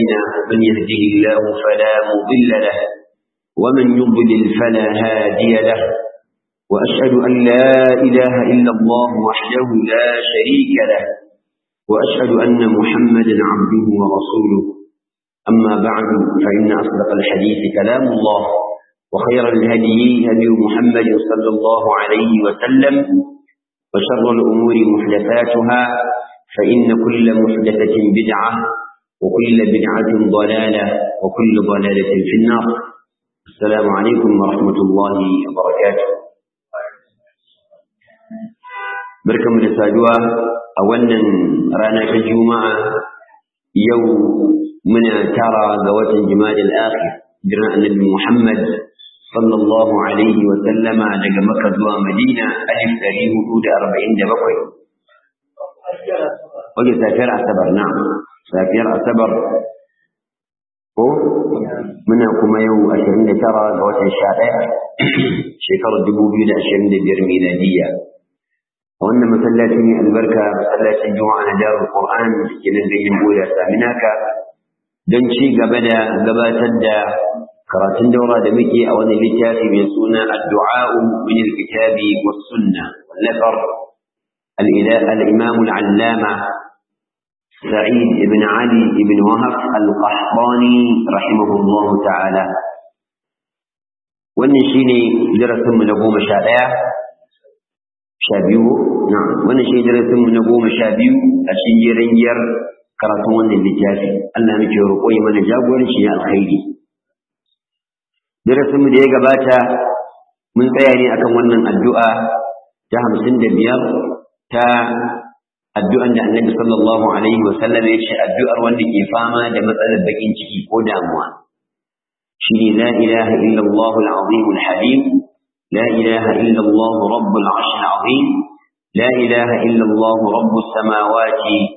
علينا من يهده الله فلا مضل له ومن يضلل فلا هادي له وأشهد أن لا إله إلا الله وحده لا شريك له وأشهد أن محمدا عبده ورسوله أما بعد فإن أصدق الحديث كلام الله وخير الهدي هدي محمد صلى الله عليه وسلم وشر الأمور محدثاتها فإن كل محدثة بدعة وكل بدعة ضلالة وكل ضلالة في النار السلام عليكم ورحمة الله وبركاته barkanmu da saduwa a wannan rana ta juma'a yau muna tara ga watan jimadil akhir jiran annabi muhammad sallallahu alaihi wa sallama daga maka zuwa madina alif ɗari hudu da arba'in da bakwai wajen safiyar asabar na safiyar asabar ko muna kuma yau ashirin da tara ga watan sha ɗaya shekarar dubu biyu da ashirin da biyar miladiyya a wannan masallaci ne albarka masallacin juma'a na darul qur'an da ke nan ganyen boya saminaka don ci gaba da gabatar da karatun daura da muke a wani littafi mai suna addu'a'u min alkitabi was sunna wallafar al-imam al-allama sa'id ibn ali ibn wahab al-qahtani rahimahullah ta'ala wannan shine darasin mu na goma sha ɗaya sha biyu na wannan shi darasin mu na goma sha biyu a cikin jerin giyar karatun wannan littafi Allah muke roƙo ya mana jagoranci ya alkhairi darasin mu da ya gabata mun tsaya ne akan wannan addu'a ta hamsin da biyar ta addu'an da annabi sallallahu alaihi wa sallam ya ce addu'ar wanda ke fama da matsalar bakin ciki ko damuwa shi ne la ilaha illallah al-azim al-halim لا إله إلا الله رب العرش العظيم لا إله إلا الله رب السماوات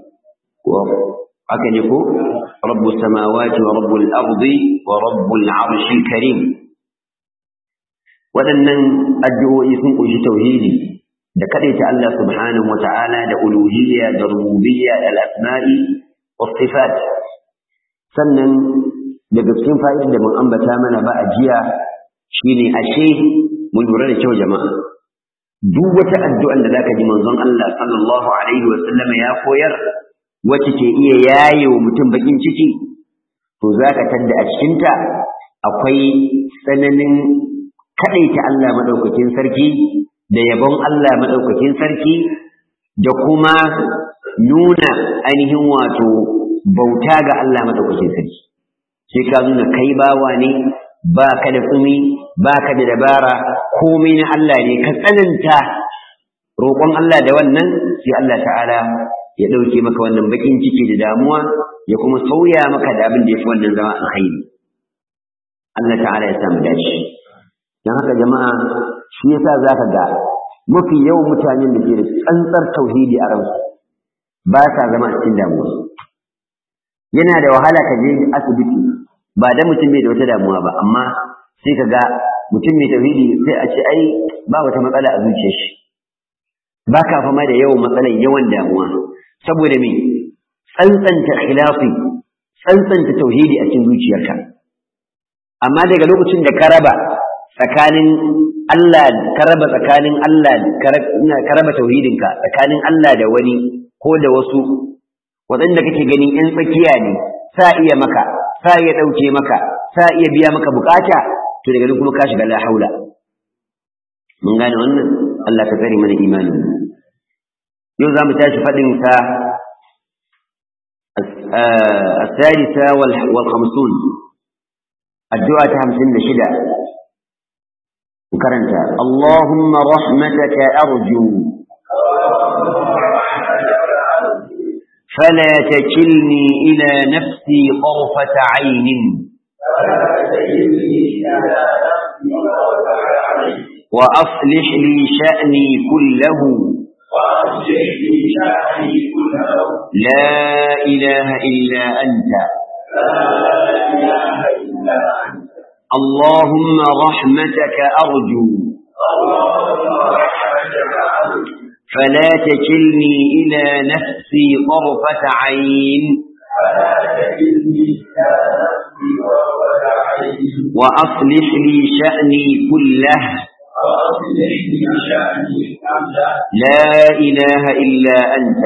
وأكنكو رب السماوات ورب الأرض ورب العرش الكريم waɗannan addu'o'i sun ƙunshi tauhidi da kaɗaita Allah subhanahu wa ta'ala da uluhiyya da rububiyya da al'asma'i wa sifat sannan daga cikin fa'idar da mun ambata mana ba a jiya shine ashe mu lura da kyau jama'a duk wata addu'an da zaka ji manzon Allah sallallahu alaihi wa sallam ya koyar wacce ke iya yaye wa mutum bakin ciki to zaka tadda a cikin ta akwai tsananin kadaita Allah madaukakin sarki da yabon Allah madaukakin sarki da kuma nuna ainihin wato bauta ga Allah madaukakin sarki sai ka nuna kai bawa ne ba ka da tsumi ba ka da dabara komai na Allah ne ka tsananta roƙon Allah da wannan sai Allah ta'ala ya ɗauke maka wannan baƙin ciki da damuwa ya kuma sauya maka da abin da ya fi wannan zama alkhairi Allah ta'ala ya samu dace don haka jama'a shi yasa za ka ga mafi yawan mutanen da ke da tsantsar tauhidi a ransu ba sa zama a cikin damuwa yana da wahala ka je asibiti ba da mutum bai da wata damuwa ba amma sai ka ga mutum mai tauhidi sai a ce ai ba wata matsala a zuciyar shi ba ka fama da yawan matsalar yawan damuwa saboda me tsantsanta khilafi tsantsanta tauhidi a cikin zuciyarka amma daga lokacin da ka raba tsakanin Allah ka raba tsakanin Allah ka raba tauhidinka tsakanin Allah da wani ko da wasu waɗanda kake ganin 'yan tsakiya ne sa iya maka sa iya ɗauke maka sa iya biya maka bukata to daga nan kuma ka shiga la haula mun gane wannan Allah ka tsare mana imani yau za mu tashi faɗin sa الثالثة والخمسون الدعاء همسين لشدة وكرنت اللهم رحمتك أرجو فلا تكلني إلى نفسي طرفة عين وأصلح لي شأني كله لا إله إلا أنت اللهم رحمتك أرجو فلا تكلني إلى نفسي طرفة عين وأصلح لي شأني كله لا إله إلا أنت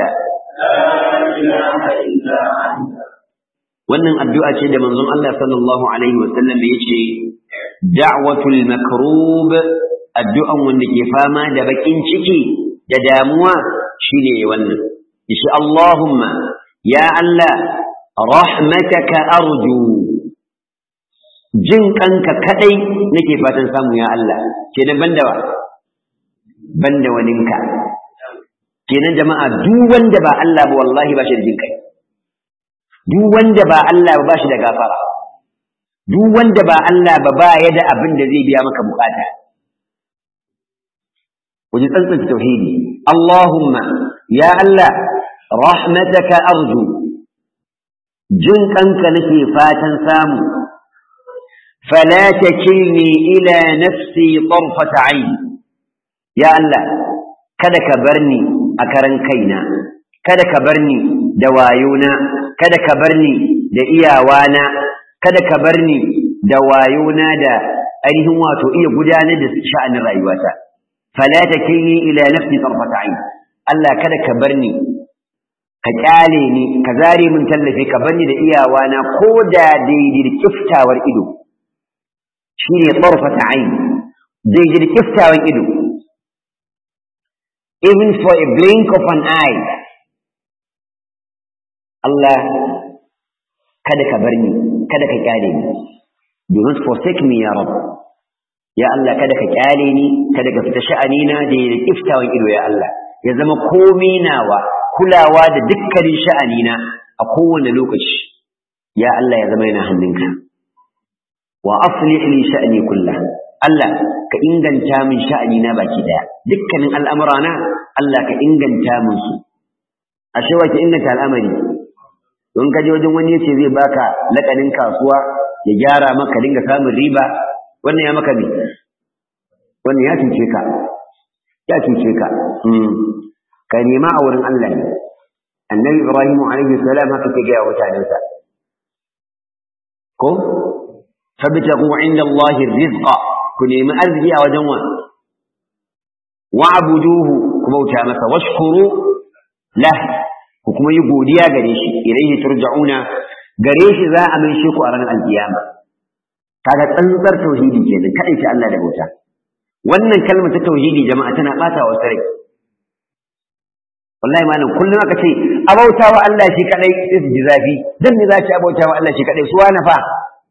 wannan addu'a ce da manzon Allah sallallahu alaihi wasallam ya ce da'watul makrub addu'an wanda ke fama da bakin ciki da damuwa shine wannan shi Allahumma ya Allah rahmataka arju jin kanka kadai nake fatan samu ya Allah kenan banda wa banda waninka kenan jama'a duk wanda ba Allah ba wallahi ba shi da jin kai duk wanda ba Allah ba ba shi da gafara duk wanda ba Allah ba ba ya da abin da zai biya maka bukata waje tsantsanta tauhidi Allahumma ya Allah rahmataka arju jin kanka nake fatan samu fala takilni ila nafsi tarfat ayn ya Allah kada ka barni a karan kaina kada ka barni da wayona kada ka barni da iyawana kada ka barni da wayona da ainihin wato iya gudanar da sha'anin rayuwata fala takilni ila nafsi tarfat ayn Allah kada ka barni ka kyale ni ka zare min tallafi ka barni da iyawana ko da daidai da kiftawar ido shine tarfat ayn daidai da kiftawan ido even for a blink of an eye Allah kada ka bar ni kada ka kyale ni do not forsake me ya rab ya Allah kada ka kyale ni kada ka fita sha'ani na da da kiftawan ido ya Allah ya zama komai nawa kulawa da dukkanin sha'ani na a kowane lokaci ya Allah ya zama yana hannunka wa aslih li sha'ni kullah Allah ka inganta min sha'ani na baki daya dukkanin al'amurana Allah ka inganta min su ashe wa ki inganta al'amari don ka je wajen wani yace zai baka lakanin kasuwa ya gyara maka dinga samun riba wannan ya maka ne wannan ya cuce ka ya cuce ka ka nema a wurin Allah ne annabi ibrahim alaihi salam haka ke gaya mutanensa ko fabtagu inda Allah rizqa ku nemi arziki a wajen wa wa'buduhu ku bauta masa washkuru lah ku kuma yi godiya gare shi ilaihi turja'una gare shi za a mai ku a ranar alkiyama kaga tsantsar tauhidi kenan kadai ce Allah da bauta wannan kalmar ta tauhidi jama'a tana bata wa sarai wallahi malam kullum aka ce abauta wa Allah shi kadai sai su ji zafi dan me za ki abauta wa Allah shi kadai su wani fa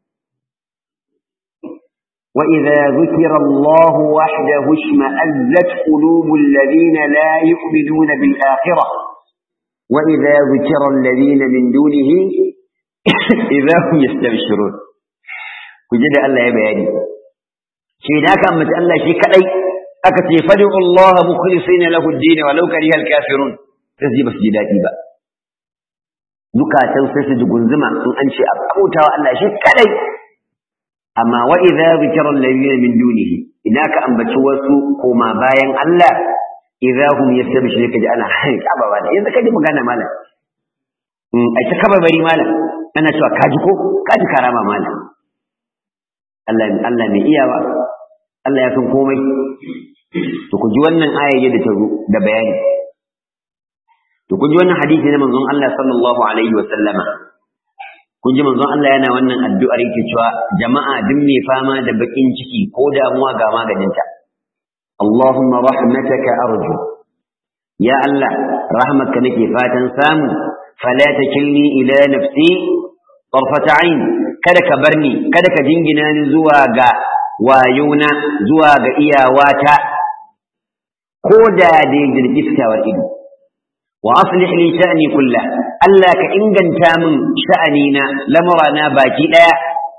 وإذا ذكر الله وحده اشمأزت قلوب الذين لا يؤمنون بالآخرة وإذا ذكر الذين من دونه إذا هم يستبشرون كجد الله يبياني شيء ذاك أمت الله شيء كأي أكتي فدعوا الله مخلصين له الدين ولو كره الكافرون تزي بس جداتي بقى zukatan sai su dugunzuma in an ce abauta wa Allah shi kadai amma wa idza zikra alladhina min dunihi idan ka ambaci wasu koma bayan Allah idza hum yastabshiru kaji ana hai kaba ba da yanzu kaji magana malam in ai ta kaba bari malam ana cewa kaji ko kaji karama malam Allah Allah mai iyawa Allah ya san komai to ku ji wannan aya da ta zo da bayani to kun ji wannan hadisi na manzon Allah sallallahu alaihi wa sallama kun ji manzon Allah yana wannan addu'ar yake cewa jama'a duk mai fama da bakin ciki ko damuwa ga maganinta Allahumma rahmataka arju ya Allah rahmatka nake fatan samu fala takilni ila nafsi tarfata ain kada ka barni kada ka jingina ni zuwa ga wayona zuwa ga iyawata ko da dai jirgiftawar ido wa aslih li sha'ni kullah Allah ka inganta min sha'anina lamurana baki daya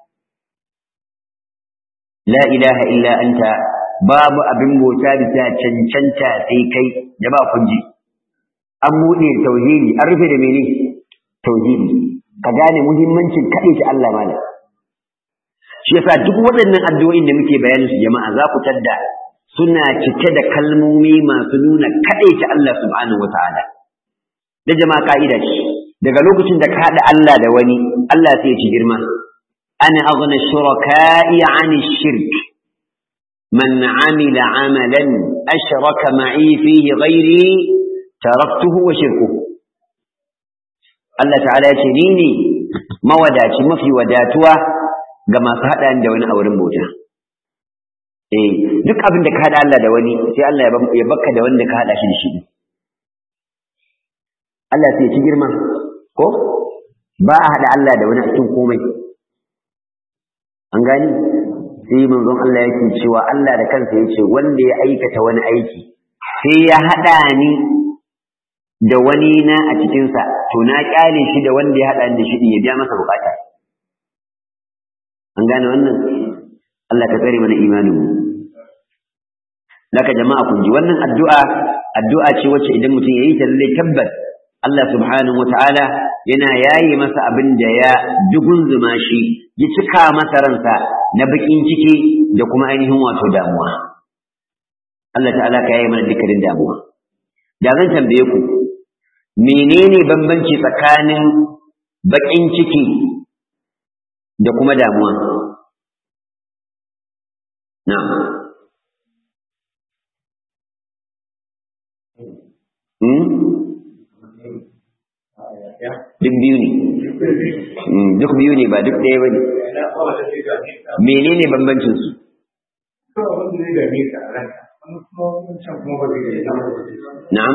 la ilaha illa anta babu abin bauta bisa cancanta sai kai da ba kunji an buɗe tauhidi an rufe da mene tauhidi ka gane muhimmancin kaɗai ta Allah malam shi yasa duk waɗannan addu'o'in da muke bayanin su jama'a za ku tadda suna cike da kalmomi masu nuna kaɗai ta Allah subhanahu wataala da jama'a ka'ida ce daga lokacin da ka haɗa Allah da wani Allah sai ya ci girma ana aghna shuraka'i 'ani shirk man 'amila 'amalan ashraka ma'i fihi ghairi taraktuhu wa shirkuhu Allah ta'ala ya ce ni ne mawadaci mafi wadatuwa ga masu haɗa da wani a wurin bauta eh duk abin da ka haɗa Allah da wani sai Allah ya baka da wanda ka haɗa shi da shi Allah sai ya ci girma ko ba a haɗa Allah da wani a cikin komai an gani sai manzon Allah yake cewa Allah da kansa ya ce wanda ya aikata wani aiki sai ya haɗa ni da wani na a cikinsa to na kyale shi da wanda ya haɗa ni da shi ya biya masa bukata an gane wannan Allah ka tsare mana imanin mu Laka jama'a kun ji wannan addu'a addu'a ce wacce idan mutum yayi ta lalle tabbas Allah subhanahu wataala yana yaye masa abin da ya dugunzuma shi ya cika masa ransa na bakin ciki da kuma ainihin wato damuwa Allah ta'ala ka yaye mana dukkanin damuwa da zan tambaye ku menene bambanci tsakanin bakin ciki da kuma damuwa na'am duk biyu ne duk biyu ne ba duk ɗaya ba ne menene bambancin su na'am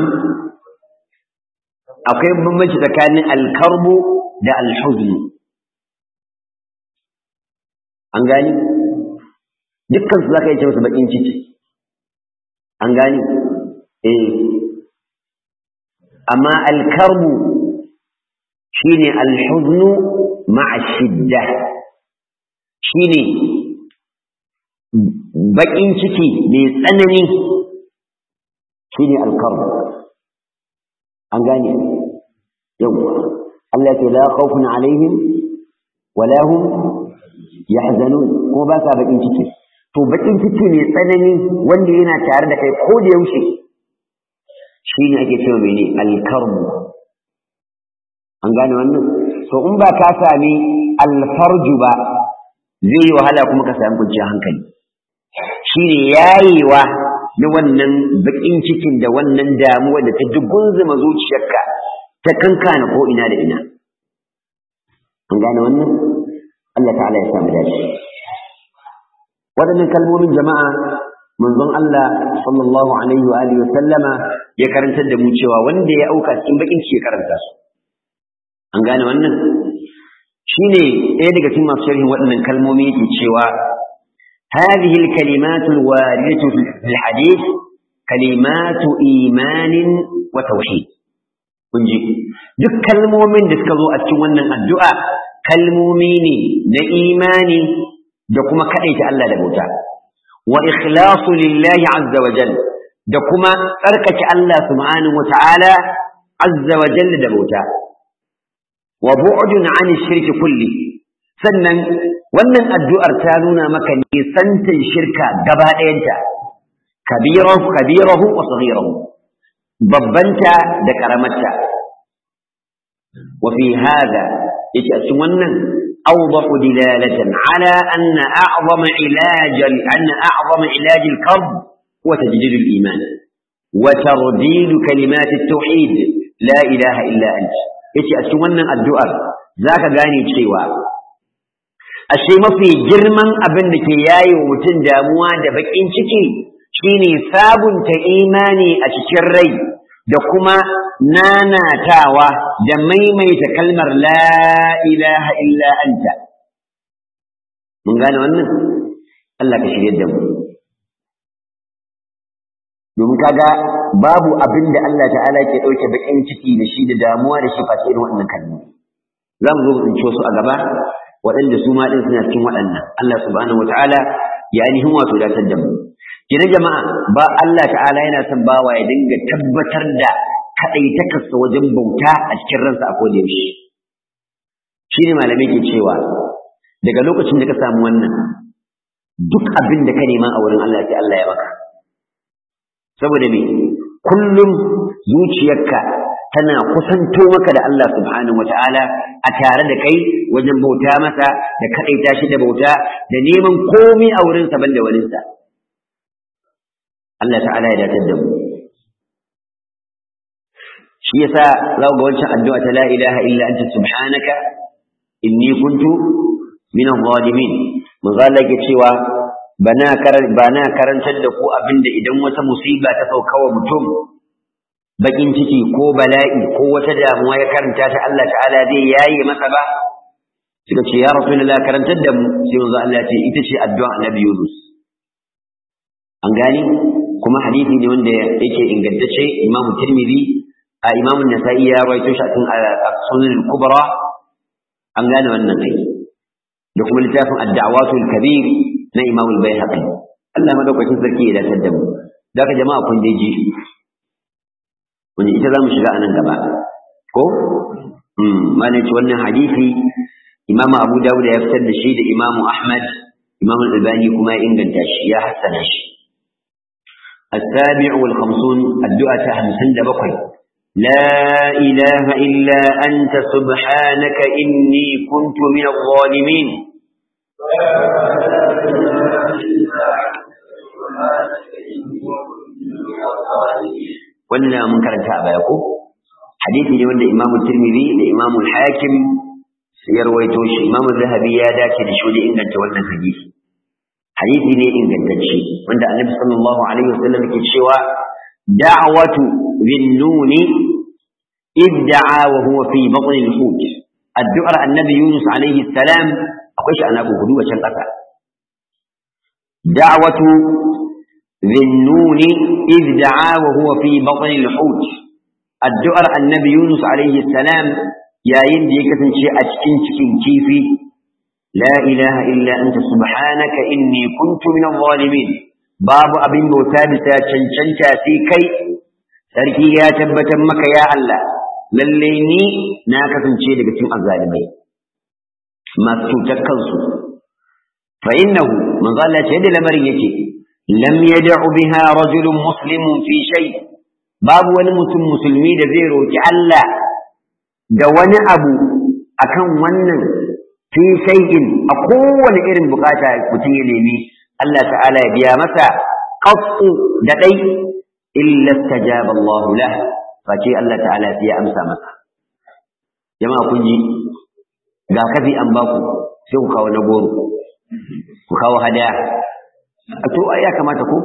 akwai bambanci tsakanin alkarbu da alhuznu an gani dukkan su zaka yi ce musu bakin ciki an gani eh amma alkarbu shine alhuznu ma'a shidda shine bakin ciki mai tsanani shine alkarbu an gane yawwa Allah ya ce la khawfun alaihim wala hum yahzanun ko ba sa bakin ciki to bakin ciki ne tsanani wanda yana tare da kai ko da yaushe shine ake cewa mene alkarbu an gane wannan to in ba ka sami alfarju ba zai yi wahala kuma ka sami kwanciyar hankali shine yayewa na wannan bakin cikin da wannan damuwa da ta dugunzuma zuciyarka ta kankana ko ina da ina an gane wannan Allah ta'ala ya samu dace waɗannan kalmomin jama'a manzon Allah sallallahu alaihi wa alihi wa sallama ya karantar da mu cewa wanda ya auka cikin bakin ciki ya karanta su an gane wannan shine ɗaya daga cikin masu sharhin waɗannan kalmomi yake cewa هذه الكلمات الواردة في الحديث كلمات إيمان وتوحيد kunji duk kalmomin da suka zo a cikin wannan addu'a kalmomi ne na imani da kuma kaɗaita Allah da bauta wa ikhlasu lillahi azza wa jal da kuma tsarkake Allah subhanahu wa ta'ala azza wa jal da bauta wa bu'dun 'an shirki kulli sannan wannan addu'ar ta nuna maka nisantin shirka gaba ɗayanta kabirahu kabirahu wa saghirahu babbanta da karamarta wa fi hada yake a cikin wannan awdahu dilalatan ala anna a'zama ilaj anna a'zama ilaj al-qalb huwa tajdid al-iman wa tardid kalimat at-tauhid la ilaha illa anta yace a cikin wannan addu'ar zaka gane cewa ashe mafi girman abin da ke yaye wa mutum damuwa da bakin ciki shine sabunta imani a cikin rai da kuma nanatawa da maimaita kalmar la ilaha illa anta mun gane wannan Allah ka shirye da mu domin kaga babu abin da Allah ta'ala ke ɗauke bakin ciki da shi da damuwa da shi face irin waɗannan kalmomi za mu zo mu tsince su a gaba waɗanda su ma ɗin suna cikin waɗannan Allah subhanahu wataala ya ainihin wato datar da mu kina jama'a ba Allah ta'ala yana son bawa ya dinga tabbatar da kaɗaitakarsa wajen bauta a cikin ransa a koda yaushe shi ne malamai ke cewa daga lokacin da ka samu wannan duk abin da ka nema a wurin Allah sai Allah ya maka saboda me kullum zuciyarka tana kusanto maka da Allah subhanahu wata'ala a tare da kai wajen bauta masa da kaɗaita shi da bauta da neman komi a wurinsa banda waninsa Allah ta'ala ya datar da mu shi yasa za ga wancan addu'a ta la ilaha illa anta subhanaka inni kuntu min adh-dhalimin manzo Allah yake cewa bana bana karantar da ku abinda idan wata musiba ta sauka wa mutum bakin ciki ko bala'i ko wata damuwa ya karanta ta Allah ta'ala zai yaye masa ba suka ce ya rasulullah karantar da mu sai manzo Allah ya ce ita ce addu'a annabi Yunus an gani kuma hadisi ne wanda yake ingantacce Imam Tirmidhi a Imam Nasa'i ya rawaito shi a cikin Sunan al-Kubra an gane wannan kai da kuma littafin Ad-Da'watul Kabir na Imam al-Baihaqi Allah madaukakin sarki ya dace da mu daga jama'a kun dai ji wani ita za mu shiga a nan gaba ko mana ce wannan hadisi imam abu dawud ya fitar da shi da imam ahmad imam al-albani kuma ya inganta shi ya hassana shi السابع والخمسون الدعاء همسن دبقي لا إله إلا أنت سبحانك إني كنت من الظالمين wannan mun karanta a baya ko hadisi ne wanda Imam Tirmidhi da Imam Hakim ya rawaito shi Imam Zahabi ya dace da shi inganta wannan hadisi hadisi ne ingantacce wanda Annabi sallallahu alaihi wasallam yake cewa da'watu bin-nuni idda'a wa huwa fi batn al-hut addu'ar Annabi Yunus alaihi salam akwai shi ana gudu wacan kasa da'watu ذنون إذ دعا وهو في بطن الحوت الدعاء النبي يونس عليه السلام يا يندي كتن شيء أتكن تكن كيفي لا إله إلا أنت سبحانك إني كنت من الظالمين باب أبن بوتابسا چنچنچا سيكي سركي يا تبتا مك يا الله لليني ناكتن شيء لكتن الظالمين ما تتكنسوا فإنه من ظل شهد لمرين يكي lam yad'u biha rajulun muslimun fi shay babu wani mutum musulmi da zai roki Allah da wani abu akan wannan fi shay'in a kowane irin bukata mutum ya nemi Allah ta'ala ya biya masa qattu da dai illa istajaba Allah lah face Allah ta'ala ya amsa masa jama'a kun ji ga kafi an baku sai ku kawo na goro ku kawo hadaya to ya kamata ko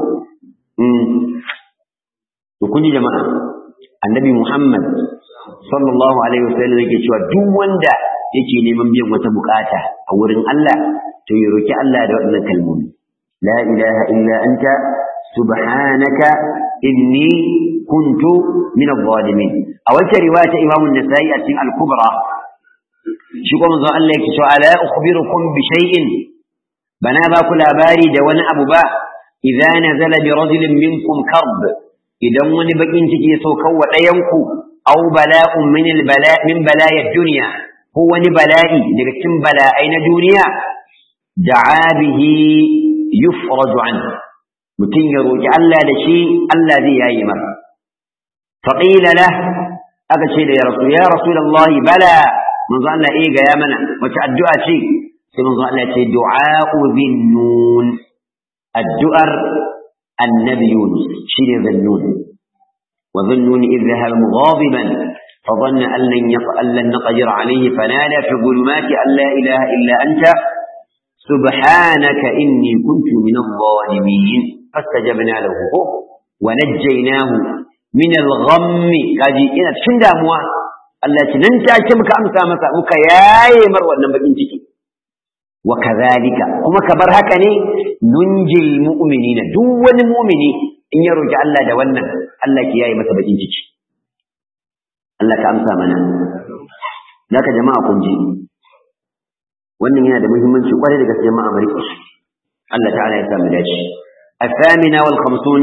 to kun ji jama'a annabi Muhammad sallallahu alaihi wasallam yake cewa duk wanda yake neman biyan wata bukata a wurin Allah to ya roki Allah da waɗannan kalmomi la ilaha illa anta subhanaka inni kuntu min adh-dhalimin a wata riwaya ta Imam an-Nasa'i a cikin al-Kubra shi kuma manzo Allah yake cewa ala ukhbirukum bi shay'in bana ba ku labari da wani abu ba idza nazala bi rajulin minkum karb idan wani bakin ciki ya sauka wa ɗayanku aw bala'un min albala min bala'id dunya ko wani bala'i daga cikin bala'ai na duniya da'a bihi yufraju an mutum ya roki Allah da shi Allah zai yayi masa faqila lah aka ce da ya rasul ya rasulullahi bala manzo Allah eh ga ya mana wace addu'a ce sai manzo Allah ce du'a'u zinnun addu'ar annabi Yunus shine zinnun wa zinnun idh dhahaba mughadiban فظن أن لن أن لن نقدر عليه فنادى في الظلمات أن لا إله إلا أنت سبحانك إني كنت من الظالمين فاستجبنا له ونجيناه من الغم kaji ina cikin damuwa Allah ce nan take muka amsa masa muka yaye mar wannan bakin ciki wa kadhalika kuma kabar haka ne nunjil mu'minina duk wani mu'mini in ya roki Allah da wannan Allah ki yaye masa bakin ciki Allah ka amsa mana Daka jama'a kun ji wannan yana da muhimmanci kwarai da gaske jama'a bari Allah ta'ala ya samu dace الثامنة والخمسون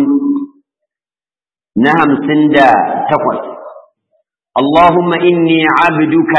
نعم سندا تقوى اللهم إني عبدك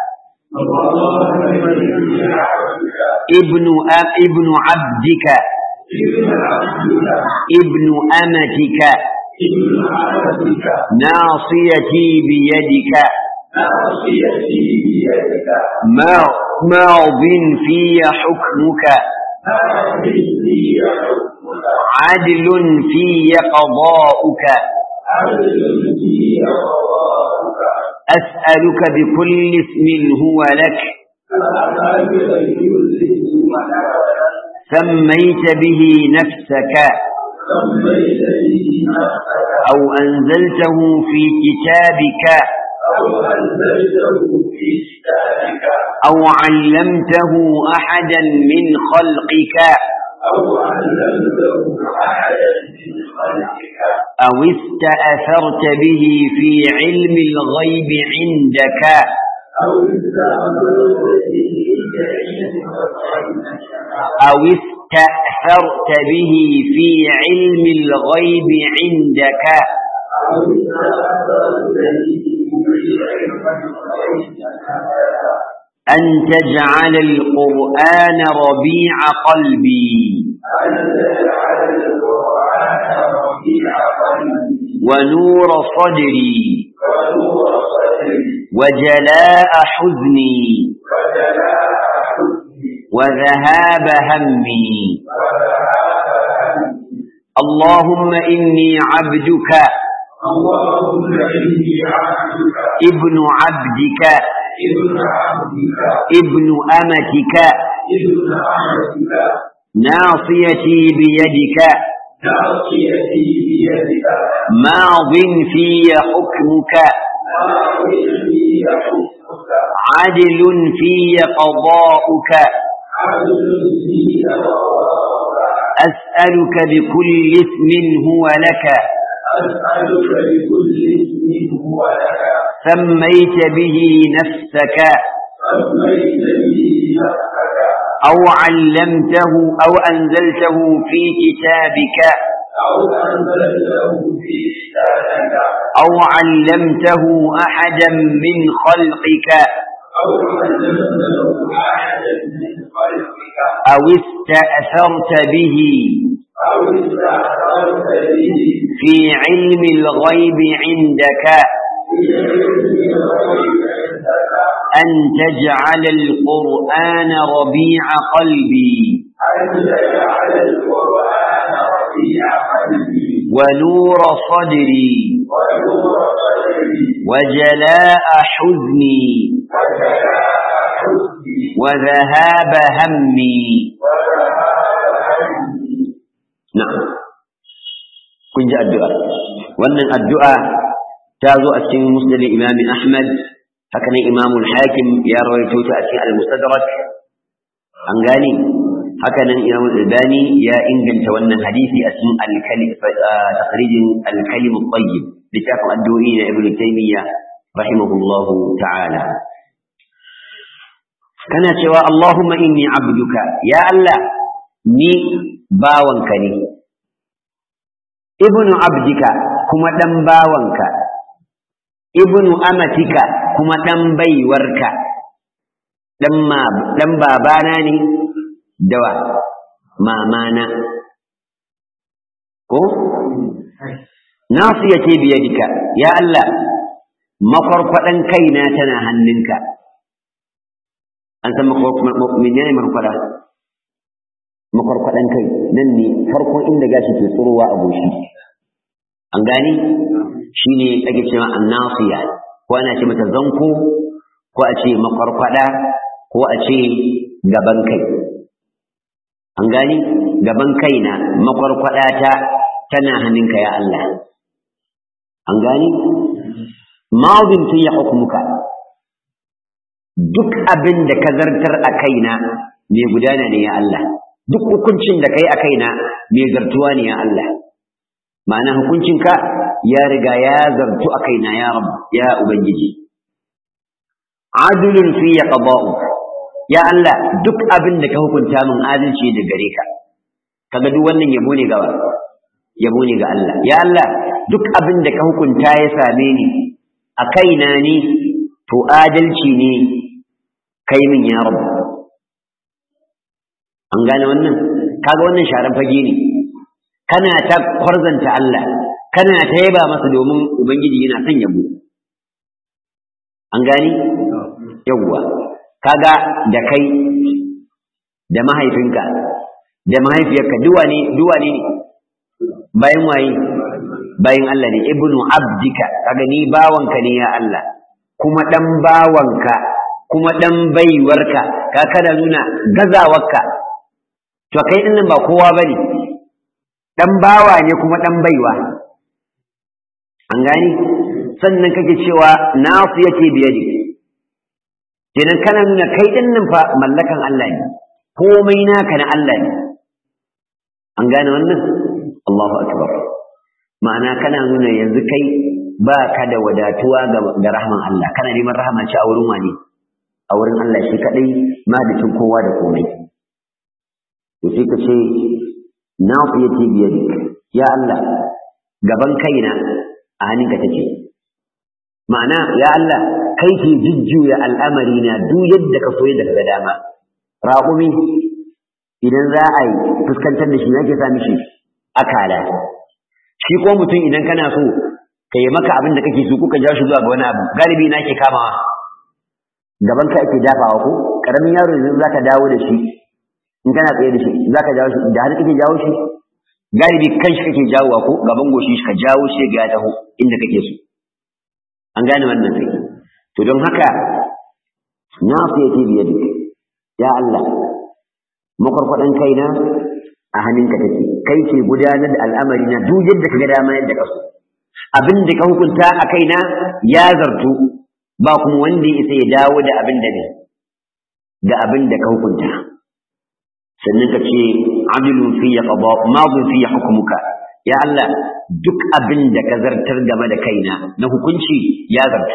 ابن ابن عبدك ابن أمتك ابن عبدك ناصيتي بيدك ناصيتي بيدك ما- ماض في حكمك هذه لي حكمك عدل في قضاؤك عدل لي قضاءك أسألك بكل اسم هو لك أسألك بكل اسم سميت به نفسك سميت به نفسك أو أنزلته في كتابك أو أنزلته في كتابك أو علمته أحدا من خلقك أو علمته أحدا من خلقك أو استأثرت به في علم الغيب عندك أو استعملت به كلمة أو استأثرت به في علم الغيب عندك أو استعملت به أن تجعل القرآن ربيع قلبي أن تجعل القرآن ربيع قلبي ونور صدري ونور صدري وجلاء حزني وجلاء حزني وذهاب همي وذهاب همي اللهم إني عبدك اللهم إني عبدك ابن عبدك ابن عبدك ابن أمتك ابن عبدك ناصيتي بيدك ناصيتي بيدك ماض في حكمك ماض في حكمك عدل في قضاؤك عدل في قضاءك أسألك بكل اسم هو لك أسألك بكل اسم هو لك سميت به نفسك سميت به نفسك أو علمته أو أنزلته في كتابك أو أنزلته في كتابك أو علمته أحدا من خلقك أو علمته أحدا من خلقك أو استأثرت به أو استعصرت به في علم الغيب عندك في علم الغيب عندك أن تجعل القرآن ربيع قلبي أن تجعل القرآن ربيع قلبي ونور صدري ونور صدري وجلاء حزني وجلاء حزني وذهاب همي وذهاب همي na'am kun ji addu'a wannan addu'a ta zo a cikin musnad imam ahmad haka nan imam al-hakim ya rawaito ta a cikin al-mustadrak an gane haka nan imam al-albani ya inganta wannan hadisi a cikin al-kalim taqrijin al-kalim at-tayyib littafin addu'o'i na ibnu taymiyyah rahimahullahu ta'ala kana cewa allahumma inni abduka ya allah ni bawanka ne ibnu abdika kuma ɗan bawanka ibnu amatika kuma ɗan baiwarka ɗan babana ne dawa mamana ko nasu ya ce biyadika ya Allah makwarkwaɗan kaina tana hannunka an san menene makwarkwada makwarkwaɗan kai nan ne farkon inda gashi ke tsirowa a goshi an gani shi ne ake cewa annasiya ko ana ce mata zanko ko a ce makwarkwada ko a ce gaban kai an gani gaban kai na makwarkwada ta tana hannunka ya Allah an gani mazin tun ya hukumuka duk abin da ka zartar a kaina mai gudana ne ya Allah duk hukuncin da kai a kaina mai zartuwa ne ya Allah ma'ana hukuncinka ya riga ya zartu a kaina ya rabu ya ubangiji adulun fi ya qada'u ya Allah duk abin da ka hukunta min adalci da gare ka kaga duk wannan yabo ne ga yabo ne ga Allah ya Allah duk abin da ka hukunta ya same ni a kaina ne to adalci ne kai min ya rabu an gane wannan kaga wannan sharan fage ne kana ta kwarzanta Allah kana ta yaba masa domin ubangiji yana son yabo an gani yawwa kaga da kai da mahaifinka da mahaifiyarka duwa ne duwa ne bayan waye bayan Allah ne ibnu abdika kaga ni bawanka ne ya Allah kuma dan bawanka kuma dan baiwarka ka kada nuna gazawarka to kai din ba kowa bane dan bawa ne kuma dan baiwa an gani sannan kake cewa nasu yake biyadi kenan kana nuna kai din nan fa mallakan Allah ne komai naka na Allah ne an gane wannan Allahu akbar ma'ana kana nuna yanzu kai ba ka da wadatuwa ga rahman Allah kana neman rahama ce a wurin wani a wurin Allah shi kadai mahalicin kowa da komai to sai ka ce nasu yake biyadik ya Allah gaban kaina a hannunka take ma'ana ya Allah kai ke jujjuya al'amari na duk yadda ka so yadda ka ga dama raƙumi idan za a yi fuskantar da shi yake sa mishi akala shi ko mutum idan kana so ka yi maka abin da kake so kuka jawo shi zuwa ga wani abu galibi na ke kamawa gaban ka ake dafawa ko karamin yaro yanzu zaka dawo da shi in kana tsaye da shi zaka jawo shi da har kake jawo shi galibi kan shi kake jawowa ko gaban goshi ka jawo shi ga ya taho inda kake so an gane wannan sai to don haka na su yake biye da ya Allah makwarkwadan kaina a hannunka take kai ke gudanar da al'amari na duk yadda ka ga dama yadda ka so abin da ka hukunta a kaina ya zartu ba kuma wanda ya isa ya dawo da abin da ne da abin da ka hukunta sannan ka ce adilun fi ya qada madun fi hukmuka ya Allah duk abin da ka zartar game da kaina na hukunci ya zartu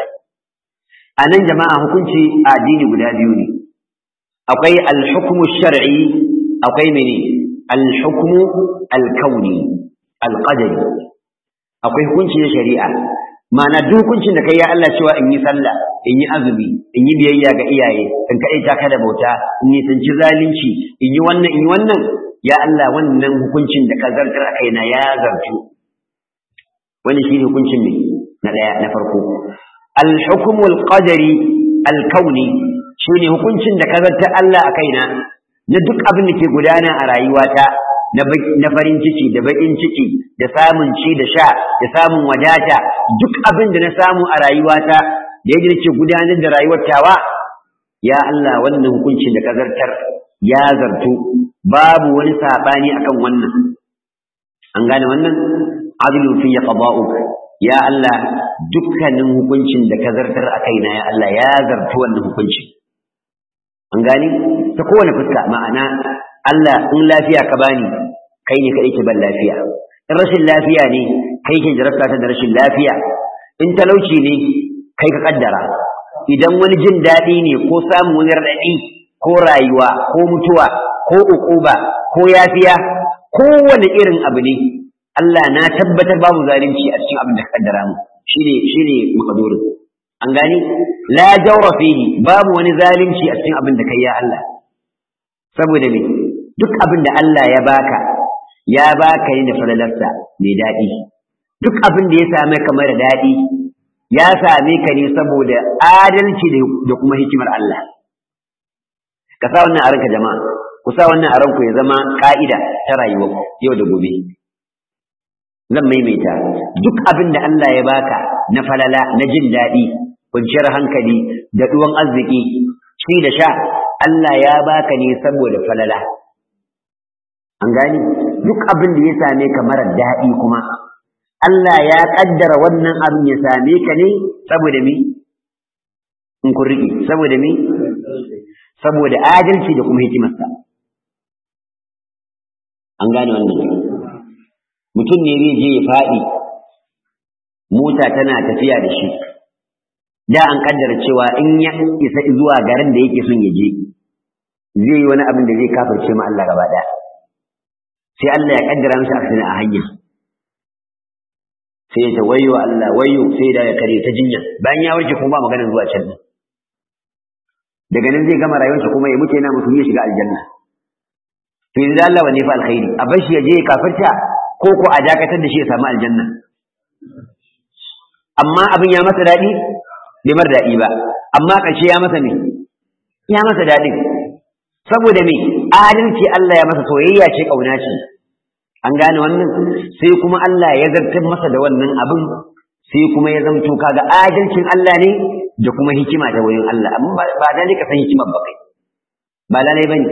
a nan jama'a hukunci a addini guda biyu ne akwai al-hukmu shar'i akwai mene al-hukmu al-kauni al-qadari akwai hukunci na shari'a ma'ana duk hukuncin da kai ya Allah cewa in yi sallah in yi azumi in yi biyayya ga iyaye in kaɗai ta kada bauta in yi tanci zalunci in yi wannan in yi wannan ya Allah wannan hukuncin da ka zartar a kaina ya zartu wani shi ne hukuncin ne na ɗaya na farko al-hukmul qadari al-kauni shi ne hukuncin da ka zartar Allah a kaina na duk abin da ke gudana a rayuwata na farin ciki da baƙin ciki da samun ci da sha da samun wadata duk abin da na samu a rayuwata da yadda nake gudanar da rayuwar tawa ya Allah wannan hukuncin da ka zartar ya zartu babu wani saɓani akan wannan an gane wannan adlu fi qada'uk ya Allah dukkanin hukuncin da ka zartar a kaina ya Allah ya zartu wannan hukuncin an gane ta kowane fuska ma'ana Allah in lafiya ka bani kai ne kaɗai ke ban lafiya in rashin lafiya ne kai ke jarabta ta da rashin lafiya in talauci ne kai ka kaddara idan wani jin daɗi ne ko samun wani raɗaɗi ko rayuwa ko mutuwa ko uquba ko yafiya kowane irin abu ne Allah na tabbatar babu zalunci a cikin abin da ka kaddara mu shine shine makadurin an gani la jawra fihi babu wani zalunci a cikin abin da kai ya Allah saboda me duk abin da Allah ya baka ya baka ne da falalarsa mai daɗi duk abin da ya same ka mara daɗi ya same ka ne saboda adalci da kuma hikimar Allah ka sa wannan a ranka jama'a ku sa wannan a ranku ya zama ka'ida ta rayuwa yau da gobe zan maimaita duk abin da Allah ya baka na falala na jin daɗi kwanciyar hankali da ɗuwan arziki ci da sha Allah ya baka ne saboda falala an gani duk abin da ya same ka marar daɗi kuma Allah ya ƙaddara wannan abin ya same ka ne saboda mi in kun riƙe saboda mi saboda adalci da kuma hikimarsa an gane wannan mutum ne zai je ya faɗi mota tana tafiya da shi da an ƙaddara cewa in ya isa zuwa garin da yake son ya je zai yi wani abin da zai kafirce ma Allah gaba ɗaya sai Allah ya kaddara masa aksina a hanya sai ta wayo Allah wayo sai da ya kare ta jinya bayan ya warke kuma ba maganar zuwa can daga nan zai gama rayuwarsa kuma ya mutu yana mutum ya shiga aljanna to yanzu Allah wanne fa alkhairi a bar shi ya je ya kafirta ko ko a dakatar da shi ya samu aljanna amma abin ya masa daɗi bai mar daɗi ba amma ƙarshe ya masa me ya masa daɗin saboda me adalci Allah ya masa soyayya ce ƙauna ce an gane wannan sai kuma Allah ya zartar masa da wannan abin sai kuma ya zamto kaga adalcin Allah ne da kuma hikima ta wurin Allah amma ba da ne ka san hikimar ba kai ba lalai bane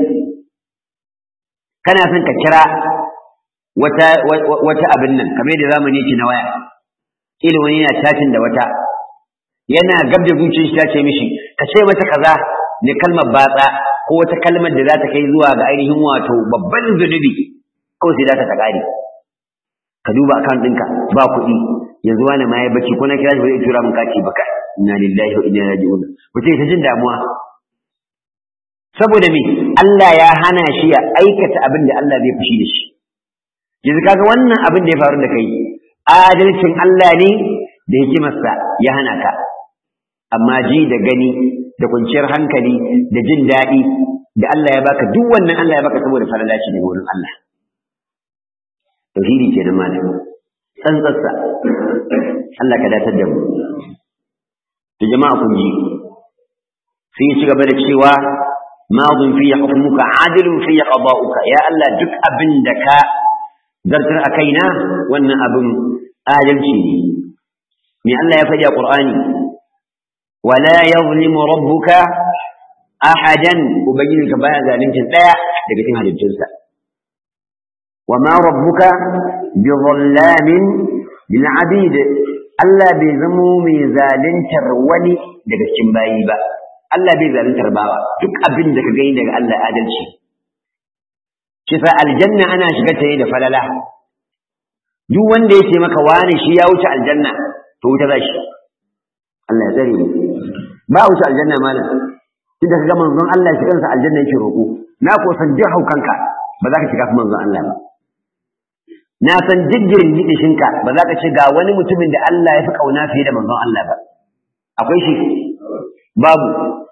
kana son ka kira wata wata abin nan kamar da zamani yake na waya kila wani yana chatting da wata yana gab da zuciyar shi ta ce mishi ka ce mata kaza ne kalmar batsa ko wata kalmar da za ta kai zuwa ga ainihin wato babban zunubi kawai sai za ta ƙare ka duba akan ɗinka ba kuɗi yanzu wani ma ya bacci ko na kira shi ba zai tura min kati ba ka inna lillahi wa inna ilaihi raji'un mutum ta jin damuwa saboda me Allah ya hana shi ya aikata abin da Allah zai fushi da shi yanzu kaga wannan abin da ya faru da kai adalcin Allah ne da hikimarsa ya hana ka amma ji da gani da kwanciyar hankali da jin daɗi da Allah ya baka duk wannan Allah ya baka saboda falala shi daga wurin Allah tauhidi kenan malam tsantsarsa Allah ka datar da mu to jama'a kun ji sai ya ci gaba da cewa madun fi hukmuka adilun fi qada'uka ya Allah duk abin da ka zartar a kaina wannan abin adalci ne me Allah ya faɗi a Qur'ani wala yazlimu rabbuka ahadan ubangijinka baya zalunci daya daga cikin halittunsa وما ربك بظلام للعبيد Allah bai zamo mai zaluntar wani daga cikin bayi ba Allah bai zaluntar bawa duk abin da ka gani daga Allah adalci kisa aljanna ana shiga ta da falala duk wanda ya ce maka wani shi ya wuce aljanna to wuta za shi Allah ya tsare mu ba wuce aljanna malam tunda kaga manzon Allah shi kansa aljanna yake roƙo na ko san duk haukanka ba za ka shiga manzon Allah ba na san jijjirin gidishinka ba za ka ce ga wani mutumin da Allah ya fi ƙauna fiye da manzon Allah ba akwai shi babu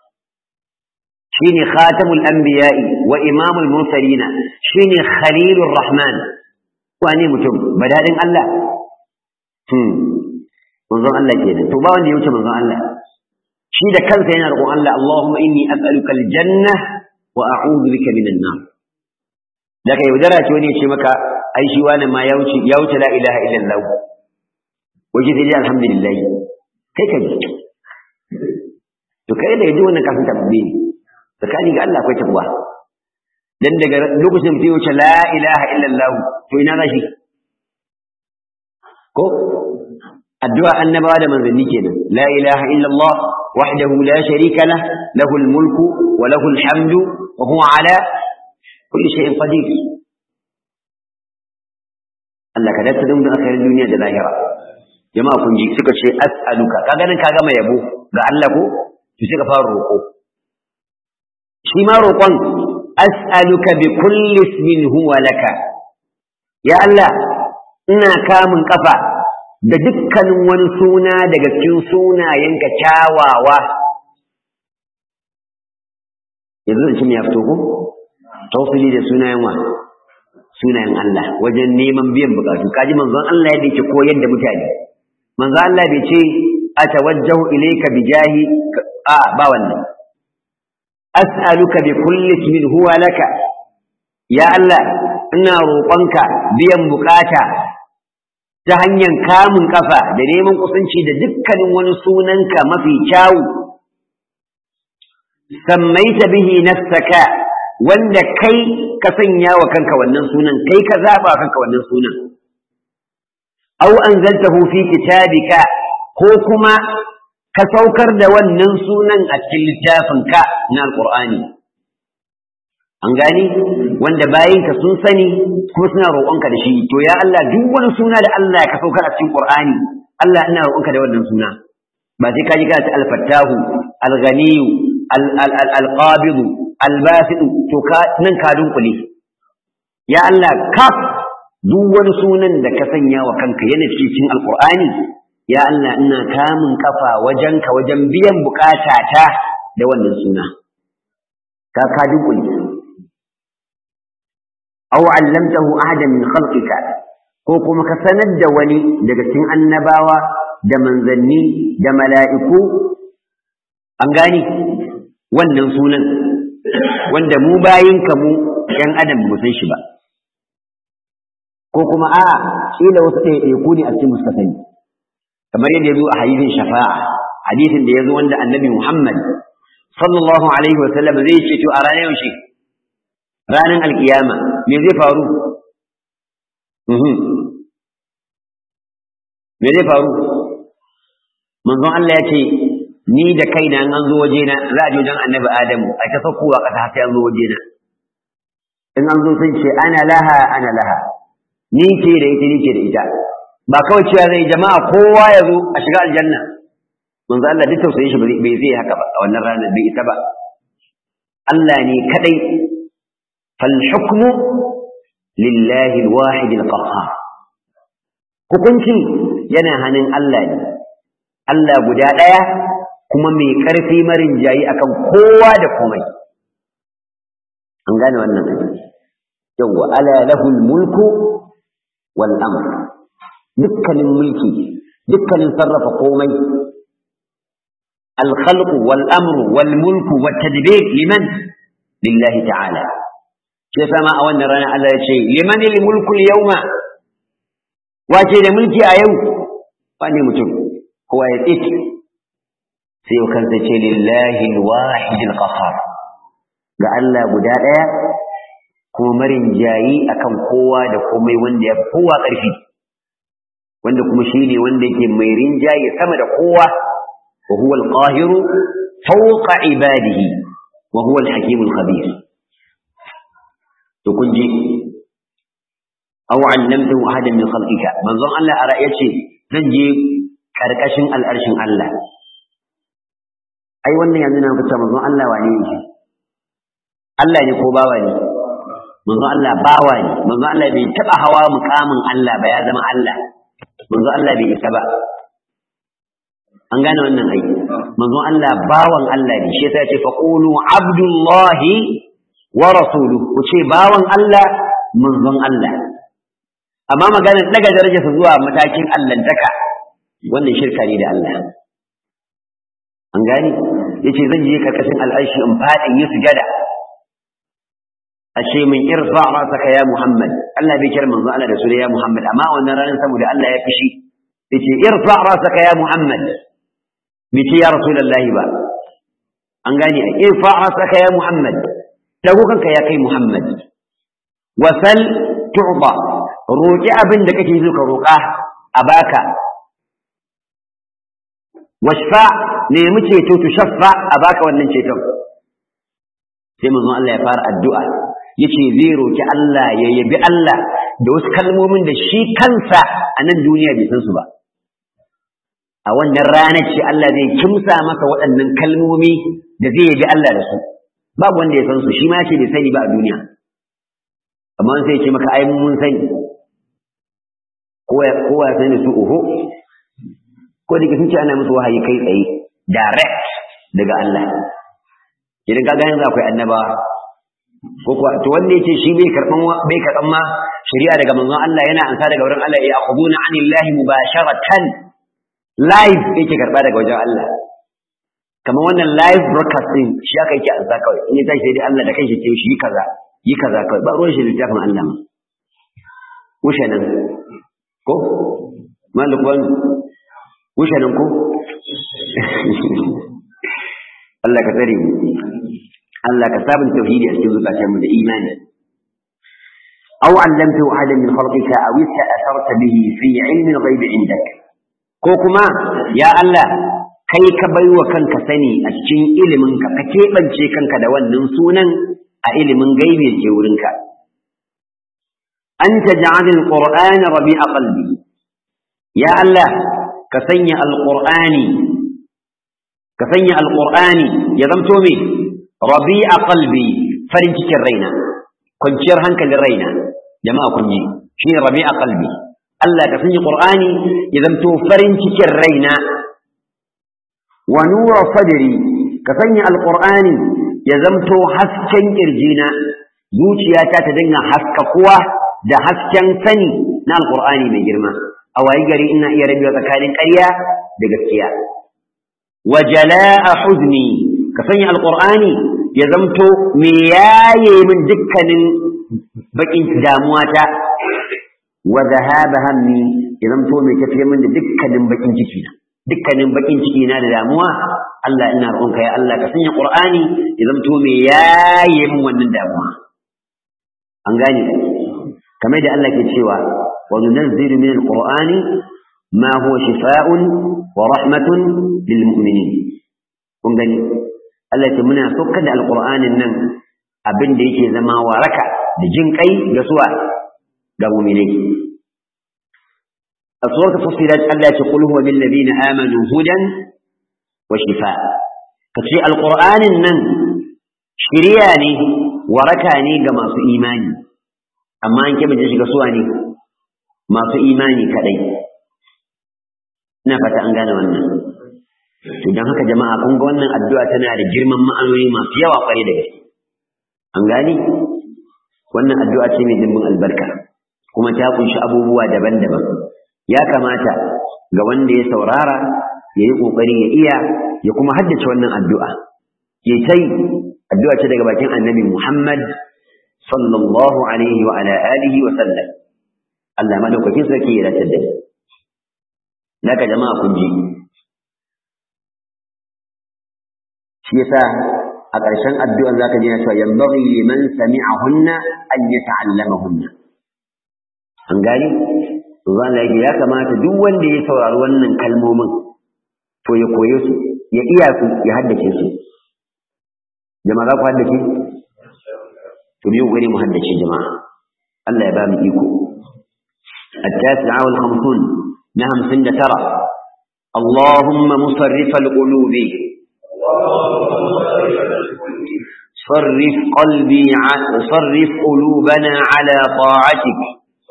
shine khatamul anbiya'i wa imamul mursalina shine khalilur rahman wane mutum badadin Allah hmm manzon Allah kenan to ba wanda ya wuce manzon Allah shi da kansa yana roƙon Allah Allahumma inni as'aluka aljanna wa a'udhu bika minan nar daga yaudara ce wani ya ce maka ai shi wani ma ya wuce ya wuce la ilaha illallah waje sai dai alhamdulillah kai ka ji to kai da yaji wannan kafin tabbe ne tsakani ga Allah akwai tabwa dan daga lokacin mutum ya wuce la ilaha illallah to ina za shi ko addu'a annabawa da manzanni kenan la ilaha illallah wahdahu la sharika lah lahul mulku wa lahul hamdu wa huwa ala kulli shay'in qadir Allah ka dace da akhirin duniya da lahira jama'a kun ji suka ce as'aluka kaga nan ka gama yabo ga Allah ko to sai ka fara roƙo shi ma roƙon as'aluka bi kulli ismin huwa laka ya Allah ina kamun kafa da dukkanin wani suna daga cikin sunayenka kyawawa yanzu zan ya fito ko tausili da sunayen wa sunayen Allah wajen neman biyan bukatu kaji manzon Allah yadda yake koyar da mutane manzon Allah bai ce atawajjahu ilayka bijahi a ba wannan as'aluka bi kulli ismin huwa laka ya Allah ina roƙonka biyan bukata ta hanyar kamun kafa da neman kusanci da dukkanin wani sunanka mafi kyawu sammaita bihi nafsaka wanda kai ka sanya wa kanka wannan sunan kai ka zaba kanka wannan sunan aw anzaltahu fi kitabika ko kuma ka saukar da wannan sunan a cikin littafinka na alqur'ani an gani wanda bayinka sun sani kuma suna roƙonka da shi to ya Allah duk wani suna da Allah ka saukar a cikin qur'ani Allah ina roƙonka da wannan suna ba sai ka ji ka ta al-fattahu al-ghaniyu al-qabidu albasidu to ka nan ka dunkule ya Allah kaf duk wani sunan da ka sanya wa kanka yana cikin alqur'ani ya Allah ina kamun kafa wajenka wajen biyan bukatata da wannan suna ka ka dunkule aw allamtahu ahadan min khalqika ko kuma ka sanar da wani daga cikin annabawa da manzanni da mala'iku an gani wannan sunan wanda mu bayinka mu ‘yan adam mu san shi ba ko kuma a ƙila wasu ɗaiɗaiku ne a cikin muska sani kamar yadda ya zo a hadisin shafa'a hadisin da ya zo wanda annabi muhammad sallallahu alaihi wasallam zai ce to a ranar yaushe ranar alkiyama me zai faru me zai faru manzon Allah ya ce ni da kaina in an zo wajena za a je wajen annabi adamu a ta saukowa ƙasa sai an zo wajena in an zo sun ce ana laha ana laha ni ce da ita ni ce da ita ba kawai cewa zai jama'a kowa ya zo a shiga aljanna manzo Allah duk tausayin shi bai zai haka ba a wannan ranar bai isa ba Allah ne kadai fal hukmu lillahi alwahid alqahhar hukunci yana hannun Allah ne Allah guda daya kuma mai karfi marin jayi akan kowa da komai an gane wannan yawwa ala lahul mulku wal amr dukkanin mulki dukkanin sarrafa komai الخلق والأمر والملك والتدبير لمن؟ لله تعالى كيف ما أولنا رانا على شيء لمن الملك اليوم واجد ملكي أيوم وأني متم هو يتيك سيكون لله الواحد القهار قال الله بداية kuma marin jayi akan kowa da komai wanda ya kowa ƙarfi wanda kuma shine wanda yake mai rinjaye sama da kowa وهو القاهر فوق عباده وهو الحكيم الخبير تكنجي أو علمته أحدا من خلقك من ظن الله أرأيتي ننجي كركشن الأرشن الله أي وانا يعندنا نفتح من ظن الله وعنيه الله يقوبا وعنيه من ظن الله باواني من ظن الله بيتبع هوا مقام الله بيازم الله من ظن الله بيتبع an gane wannan ai manzon Allah bawan Allah ne shi yasa ya ce faqulu abdullahi wa rasuluhu ku ce bawan Allah manzon Allah amma maganar daga darajarsa zuwa matakin allantaka wannan shirka ne da Allah an gane yace zan je karkashin al'arshi in fadin yi sujada a ce min irfa rasaka ya Muhammad Allah bai kira manzon Allah da su ya Muhammad amma wannan ranar saboda Allah ya fishi yace irfa rasaka ya Muhammad bice ya rasulullahi ba an gane ai irfa rasaka ya muhammad dago kanka ya kai muhammad wasal tu'ba roki abin da kake so ka roka a baka washfa nemi ceto tu shaffa a baka wannan ceton sai manzon Allah ya fara addu'a yace zai roki Allah ya yabi Allah da wasu kalmomin da shi kansa a nan duniya bai san su ba a wannan ranar ce Allah zai kimsa masa waɗannan kalmomi da zai yabi Allah da su babu wanda ya san su shi ma ce bai sani ba a duniya amma sai ya ce maka ai mun sani kowa ya sani su oho ko da sun ce ana musu wahayi kai tsaye direct daga Allah idan ka yanzu akwai annaba ko kuwa to wanda yake shi bai karban bai karban ma shari'a daga manzon Allah yana ansa daga wurin Allah ya akhuduna anillahi mubasharatan live yake karba daga wajen Allah kamar wannan live broadcasting shi aka yake ansa kawai in ya tashi sai dai Allah da kanshi ce shi yi kaza yi kaza kawai ba ruwan shi littafin Allah ma wuce nan ko malik wani wuce nan ko Allah ka tsare mu Allah ka sabon tauhidi a cikin zukatanmu da imani أو علمته أحدا من خلقك أو استأثرت به في علم الغيب عندك ko kuma ya Allah kai ka bai wa kanka sani a cikin iliminka ka keɓance kanka da wannan sunan a ilimin gaibi da ke wurinka an ta ja'alil qur'ana rabi'a qalbi ya Allah ka sanya alqur'ani ka sanya alqur'ani ya zamto me rabi'a qalbi farin cikin raina kwanciyar hankalin raina jama'a kun ji shine rabi'a qalbi Allah ka sanya Qur'ani ya zanto farin cikin raina wa nura sadri ka sanya alqur'ani ya zanto hasken kirjina zuciyata ta dinga haskakuwa da hasken sani na alqur'ani mai girma a wayi gari ina iya rabewa tsakanin ƙarya da gaskiya wa jala'a huzni ka sanya alqur'ani ya zamto me yaye min dukkanin bakin damuwa ta wa dhahaba hammi ya zamto me tafiye min da dukkanin bakin ciki na dukkanin bakin ciki na da damuwa Allah ina roƙonka ya Allah ka sanya qur'ani ya zamto me yaye min wannan damuwa an gane kamar da Allah ke cewa wa nunazzilu min alqur'ani ma huwa shifaa'un wa rahmatun lil mu'minin kun gani Allah ce muna saukar da alqur'anin nan abin da yake zama waraka da jin kai ga suwa ga mu'minai a suwar fusilat Allah ce qul huwa lil ladina amanu hudan wa shifaa kace alqur'anin nan shiriya ne waraka ne ga masu imani amma an kebe shiga suwa ne masu imani kadai ina fata an gane wannan to dan haka jama'a kun ga wannan addu'a tana da girman ma'anoni masu yawa kware da gaske an gane wannan addu'a ce mai dimbin albarka kuma ta kunshi abubuwa daban-daban ya kamata ga wanda ya saurara ya yi ƙoƙari ya iya ya kuma haddace wannan addu'a ya tai addu'a ce daga bakin annabi Muhammad sallallahu alaihi wa ala alihi wa sallam Allah madaukakin sarki ya dace da ni naka jama'a kun ji shi yasa a ƙarshen addu'an zaka ji na cewa yanbaghi liman sami'ahunna an yata'allamahunna an gani to zan lage ya kamata duk wanda ya saurari wannan kalmomin to ya koye su ya iya su ya haddace su jama'a za ku haddace to biyu gani mu haddace jama'a Allah ya ba mu iko التاسعة والخمسون نهم سند ترى اللهم مصرف القلوب صرف قلبي صرف قلوبنا على طاعتك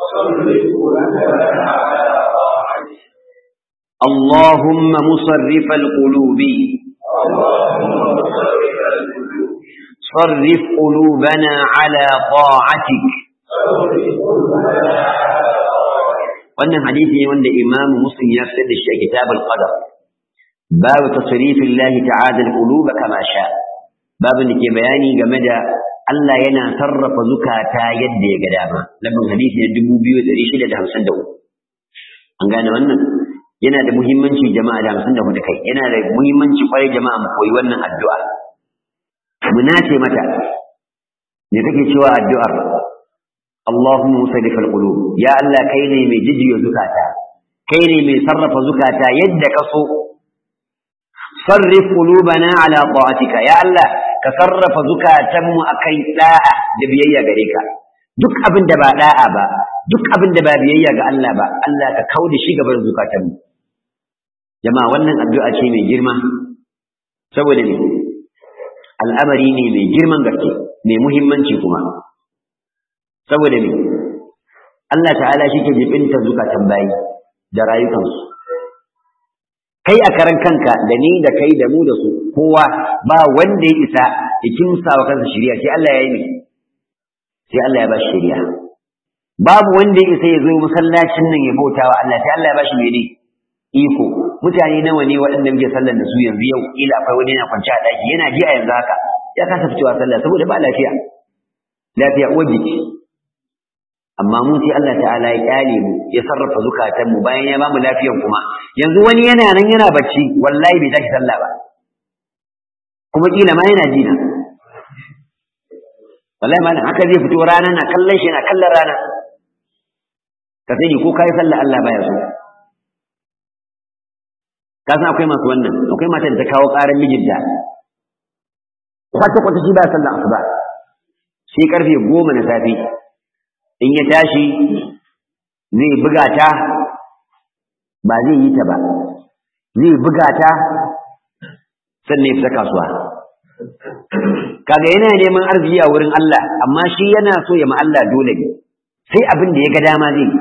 اللهم مصرف القلوب صرف قلوبنا على طاعتك wannan hadisi ne wanda imamu muslim ya fitar da shi a kitab al-qadar babu tasrifin lahi ta'ala al-qulub kama sha babu da ke bayani game da Allah yana sarrafa zukata yadda ya ga dama lafin hadisi na 2653 an gane wannan yana da muhimmanci jama'a da 54 kai yana da muhimmanci kwarai jama'a mu koyi wannan addu'a mu nace mata me kake cewa addu'ar اللهم مصرف القلوب يا الله كيني مي ججيو زكاتا كيني مي صرف زكاتا يدك سو صرف قلوبنا على طاعتك يا الله كصرف زكاتا مو أكي داء دبيية غريكا duk abin da ba da'a ba duk abin da ba biyayya ga Allah ba Allah ka kauda shi gaban zukatan mu jama'a wannan addu'a ce mai girma saboda ne al'amari ne mai girman gaske mai muhimmanci kuma saboda me Allah ta'ala shi ke jibinta zukatan bayi da rayukansu kai a karan kanka da ni da kai da mu da su kowa ba wanda ya isa ya kimsa wa kansa shari'a sai Allah ya yi mai sai Allah ya ba shi shari'a babu wanda ya isa ya zo masallacin nan ya bauta wa Allah sai Allah ya ba shi mene iko mutane nawa ne waɗanda muke sallar da su yanzu yau ila akwai wani yana kwance a ɗaki yana ji a yanzu haka ya kasa fitowa sallah saboda ba lafiya lafiya uwar jiki amma mu sai Allah ta'ala ya kyale mu ya sarrafa zukatan mu bayan ya bamu lafiyan kuma yanzu wani yana nan yana bacci wallahi bai tashi sallah ba kuma kila ma yana jina wallahi malam haka zai fito rana na kallon shi na kallon rana ka sani ko kai sallah Allah baya so ka san akwai masu wannan akwai matan da ta kawo ƙarar mijinta kwata kwata shi ba sallah asuba sai karfe goma na safe in ya tashi zai buga ta ba zai yi ta ba zai buga ta sannan ya fita kasuwa kaga yana neman arziki a wurin Allah amma shi yana so ya ma Allah dole ne sai abin da ya ga dama zai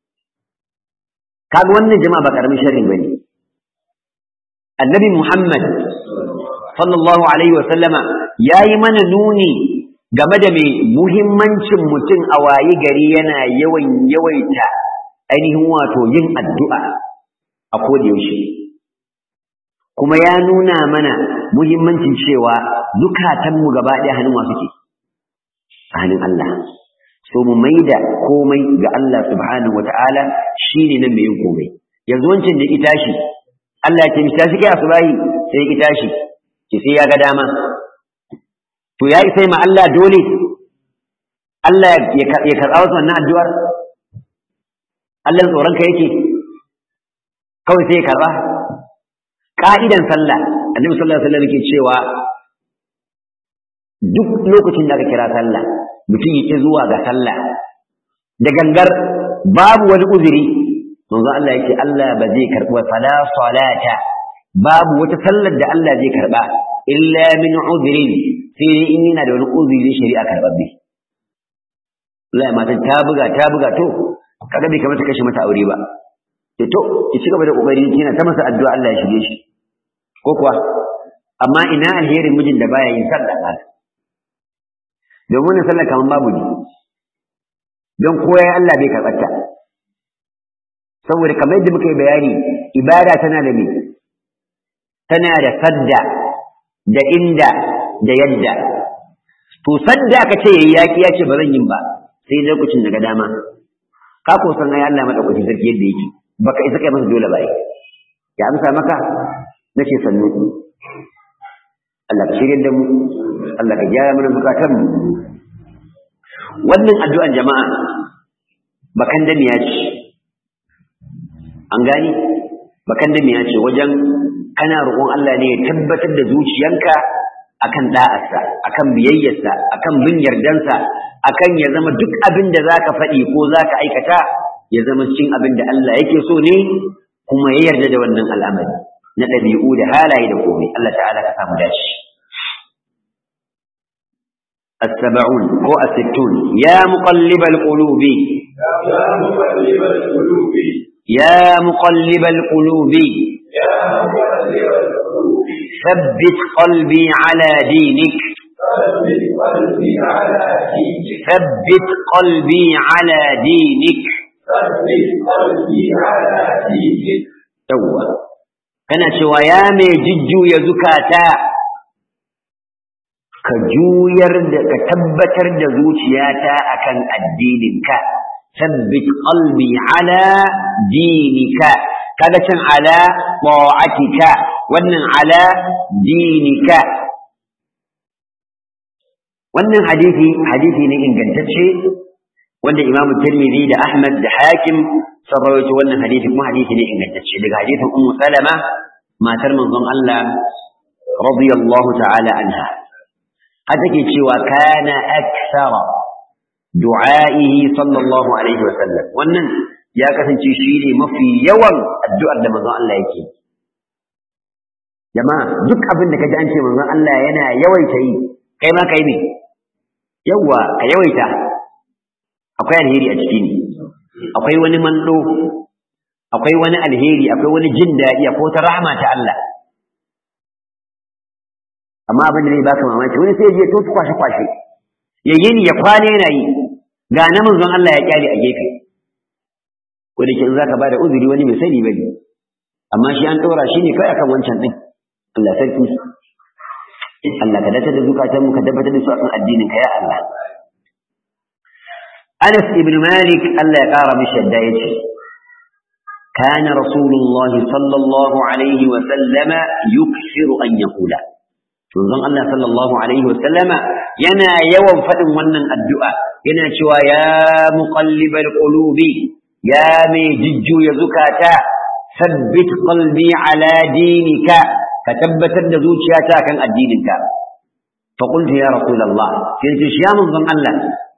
kaga wannan jama'a ba karamin sharri bane annabi Muhammad sallallahu alaihi wa sallama yayi mana nuni game da mai muhimmancin mutum a wayi gari yana yawan yawaita ainihin wato yin addu'a a yaushe. kuma ya nuna mana muhimmancin cewa zukatanmu gaba ɗaya hannun wa suke a hannun Allah so mu maida komai ga Allah subhanahu wata'ala shine nan mai yin komai yanzu wancan da ya tashi Allah ya ce mi tashi kai asubahi sai ya tashi ki sai ya ga dama to ya sai ma Allah dole Allah ya karɓa wasu wannan addu'ar Allah tsoron ka yake kawai sai ya karɓa ka'idan sallah annabi sallallahu alaihi wasallam yake cewa duk lokacin da aka kira sallah mutum yake zuwa ga sallah da gangar babu wani uzuri manzo Allah yake Allah ba zai karɓi fala salata babu wata sallar da Allah zai karɓa illa min udhrin sai in yana da wani uzuri shari'a karɓaɓɓe Allah ya matan ta buga ta buga to kaga bai kamata kashe mata aure ba to to ki ci gaba da kokari kina ta masa addu'a Allah ya shige shi ko kuwa amma ina alherin mijin da baya yin sallah ba domin wannan sallah kaman babu ne don koya Allah bai karɓarta saboda kamar yadda muka yi bayani ibada tana da me tana da sadda da inda da yadda to sadda aka ce yayi yaki ya ce ba zan yin ba sai lokacin daga dama ka ko san ai Allah madaukakin sarki yadda yake baka isa kai masa dole ba ya amsa maka nace sannu Allah ka shirye da mu Allah ka gyara mana zukatan mu wannan addu'an jama'a bakan da miya ce an gani bakan da miya ce wajen kana roƙon Allah ne ya tabbatar da zuciyanka akan da'arsa akan biyayyarsa akan bin yardansa akan ya zama duk abin da zaka faɗi ko zaka aikata ya zama cikin abin da Allah yake so ne kuma ya yarda da wannan al'amari na ɗabi'u da halaye da komai Allah ta'ala ka samu dashi السبعون هو الستون يا مقلب القلوب يا مقلب القلوب يا مقلب القلوب يا مقلب القلوب ثبت قلبي على دينك ثبت قلبي على دينك ثبت قلبي على دينك ثبت قلبي على دينك yawwa kana cewa ya mai jujjuya zukata ka juyar da ka tabbatar da zuciyata akan addininka sabbit qalbi ala dinika kaga can ala ta'atika wannan ala dinika wannan hadisi hadisi ne ingantacce wanda Imam Tirmidhi da Ahmad da Hakim sun rawaito wannan hadisi kuma hadisi ne ingantacce daga hadisin Ummu Salama matar manzon Allah radiyallahu ta'ala anha har take cewa kana akthara du'a'ihi sallallahu alaihi wa sallam wannan ya kasance shi ne mafi yawan addu'ar da manzon Allah yake jama'a duk abin da kaji an ce manzon Allah yana yawaita yi kai ma kai ne yawa ka yawaita akwai alheri a ciki ne akwai wani mando akwai wani alheri akwai wani jin daɗi akwai wata rahama ta Allah amma abin da zai baka mamaki wani sai ya je to kwashe kwashe ya yi ya kwana yana yi ga na manzon Allah ya kyale a gefe ko da ke in zaka bada uzuri wani bai sani bane amma shi an ɗora shi ne kai akan wancan din Allah sarki Allah ka dace da zukatan mu ka tabbatar da su akan addinin ka ya Allah Anas ibn Malik Allah ya kara mishi yadda yace كان رسول الله صلى الله عليه وسلم يكثر أن يقول manzon Allah sallallahu alaihi wa sallama yana yawan faɗin wannan addu'a yana cewa ya muqallibal qulubi ya mai jujjuya zukata sabbit qalbi ala dinika ka tabbatar da zuciyata kan addininka fa qultu ya rasulullah sai ce ya manzon Allah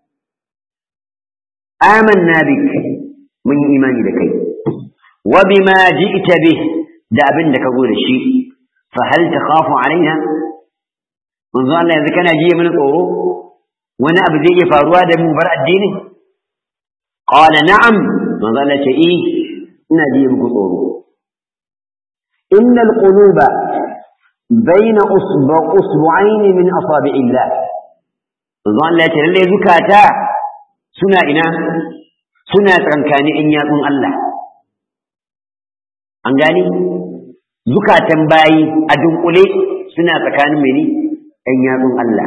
amanna bik mun yi imani da kai wa bima ji'ta bih da abin da ka zo da shi fa hal takhafu alaina manzo Allah yanzu kana jiye mana tsoro wani abu zai iya faruwa da mu bar addini qala na'am manzo Allah ce eh ina jiye muku tsoro innal quluba bayna usba usbu'ain min asabi'illah manzo Allah ce lalle zukata suna ina suna tsankani in yatsun Allah an gani zukatan bayi a dunkule suna tsakanin mene ɗan yatsun Allah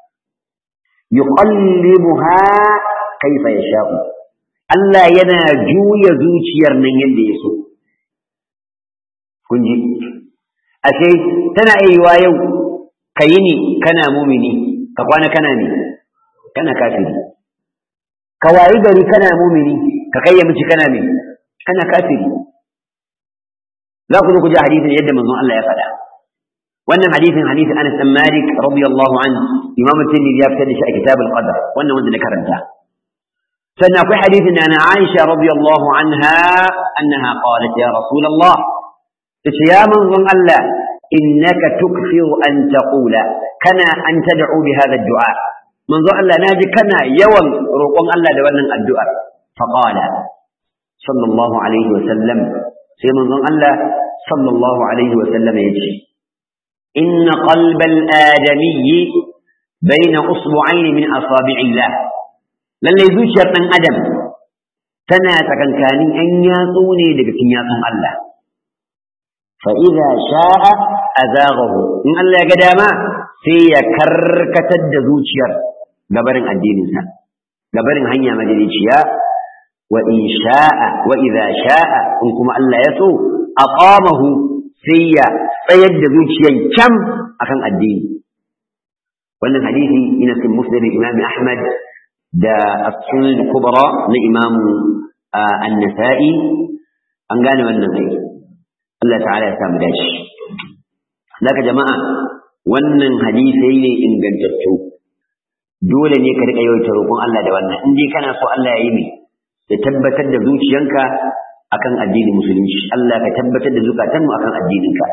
yuqallibuha kaifa yasha'u Allah yana juya zuciyar nan yadda ya so kun ji ashe tana iya yau ka yi ni kana mumini ka kwana kana ne kana kafiri ka wayi gari kana mumini ka kai ya miji kana ne kana kafiri za ku zo ku ji hadisin yadda manzon Allah ya faɗa wannan hadisin hadisin Anas bin Malik radiyallahu anhu Imam Tirmidhi ya fitar da shi a Kitab al-Qadr wannan wanda na karanta sannan akwai hadisin na Aisha radiyallahu anha annaha qalat ya Rasulullah tace ya manzon Allah innaka tukfiru an taqula kana an tad'u bi hadha ad-du'a manzon Allah naji kana yawan roƙon Allah da wannan addu'ar faqala sallallahu alaihi wa sallam sai manzon Allah sallallahu alaihi wa sallam yace inna qalbal adamiyyi bayna usbu'ayn min asabi'illah lalle zuciyar dan adam tana tsakankanin an yatsu ne daga cikin yatsun Allah fa idza sha'a azaghahu in Allah ya ga dama sai ya karkatar da zuciyar gabarin addininsa gabarin hanya majaliciya wa in sha'a wa idza sha'a in kuma Allah ya so aqamahu sai ya tsayar da zuciyan kyam akan addini wannan hadisi ina cikin musnad Imam Ahmad da as-sunan kubra na Imam an-Nasa'i an gane wannan ai Allah ta'ala ya samu dashi Laka jama'a wannan hadisai ne ingantattu dole ne ka riƙa yawaita roƙon Allah da wannan in dai kana so Allah ya yi ne ya tabbatar da zuciyanka akan addinin musulunci Allah ka tabbatar da zukatanmu akan addininka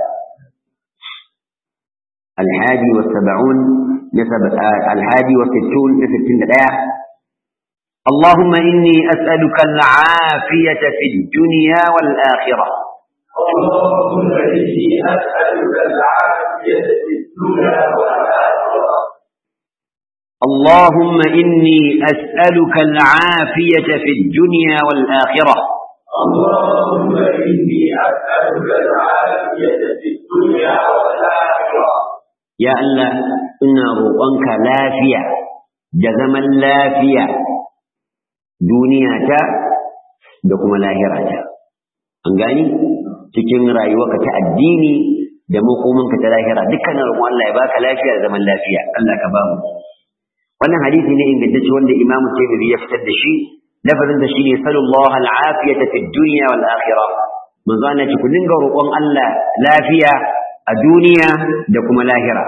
الحادي والسبعون نسب الحادي والستون نسبتين دقيقة اللهم إني أسألك العافية في الدنيا والآخرة اللهم إني أسألك العافية في الدنيا والآخرة اللهم إني أسألك العافية في الدنيا والآخرة اللهم إني أسألك العافية في الدنيا والآخرة يا الله إنا روقنك لافية جزما لافية دنياتا دكما لاهراتا أنغاني cikin rayuwarka ta addini da makomanka ta lahira dukkanin roƙon Allah ya baka lafiya da zaman lafiya Allah ka ba mu wannan hadisi ne ingantacce wanda Imam Tirmidhi ya fitar da shi lafazin da shine sallallahu al'afiyata fid dunya wal akhirah manzo Allah ce ku dinga roƙon Allah lafiya a duniya da kuma lahira